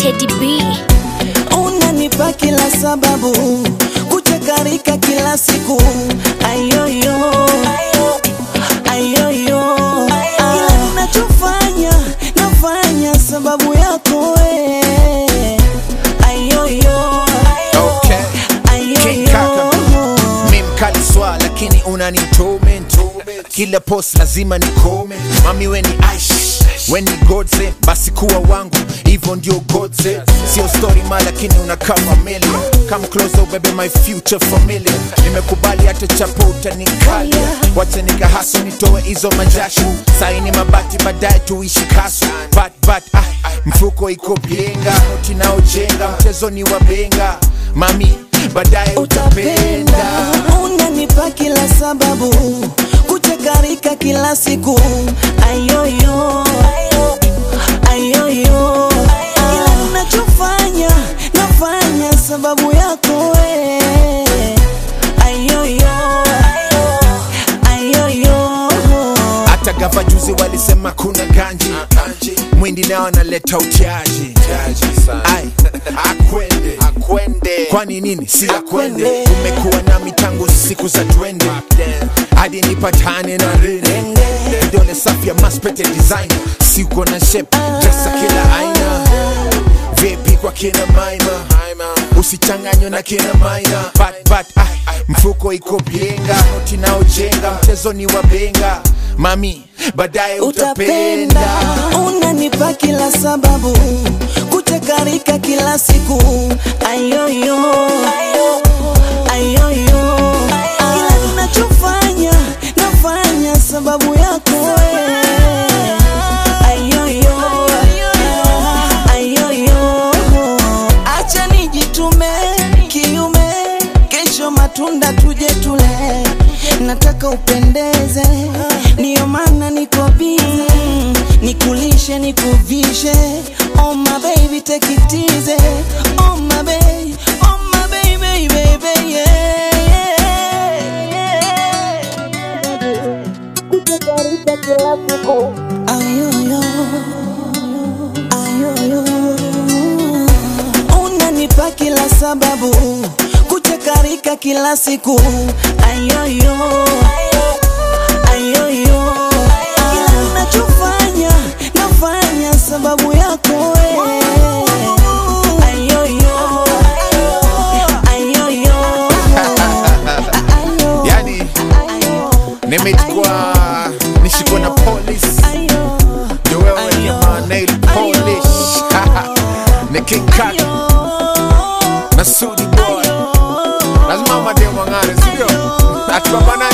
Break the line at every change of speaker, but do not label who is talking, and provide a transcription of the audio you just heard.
Teddy B.
unanipa kila sababu kuchakarika kila siku ayoyo ayoyo kila ninachofanya nafanya sababu yako we ayoyo
Okay. King Kaka. Mi mkali swa lakini unani torment kila post lazima ni comment mami weni aish weni godse basi kuwa wangu hivyo ndio godse sio story ma lakini unakaa familia come closer ubebe my future familia nimekubali hata chapo utanikalia wacha nikahaso nitoe hizo majashu saini mabati baadaye tuishi kasu but, but, ah, mfuko iko bienga noti naojenga mchezo ni wa benga mami baadaye
utapenda
utapenda
unanipa kila sababu kuchakarika kila siku ayoyo ayoyo kila ninachofanya nafanya sababu yako we ayoyo ayoyo
hata gava juzi walisema kuna ganji mwindi nao analeta utiaji Ai, akwende kwani nini si akwende umekuwa nami tangu siku za twende hadi nipatane na rene vidole safi ya maspete design siko na shep dresa kila aina vipi kwa kina maima usichanganywe na kina maina but, but, ah, mfuko iko bienga noti naojenga mchezo ni wa benga mami baadaye
utapenda
utapenda
unanipa kila sababu kuchakarika kila siku ayoyo ayoyo kila ninachofanya nafanya sababu yako we. ayoyo ayoyo acha nijitume kiume kesho matunda tuje tule nataka upendeze ndiyo maana niko bize nikulishe nikuvishe oh my baby take it easy oh my baby oh my baby baby yeah, yeah. ayoyo ayoyo unanipa kila sababu kuchakarika kila siku ayoyo ayoyo kila ninachofanya nafanya sababu yako we ayoyo ayoyo ayo
yani nimechukua nishikwa na police
ayo
ndio wewe jamaa nail polish ni king kaka na sudi boy lazima mademu wang'are sindio atupambana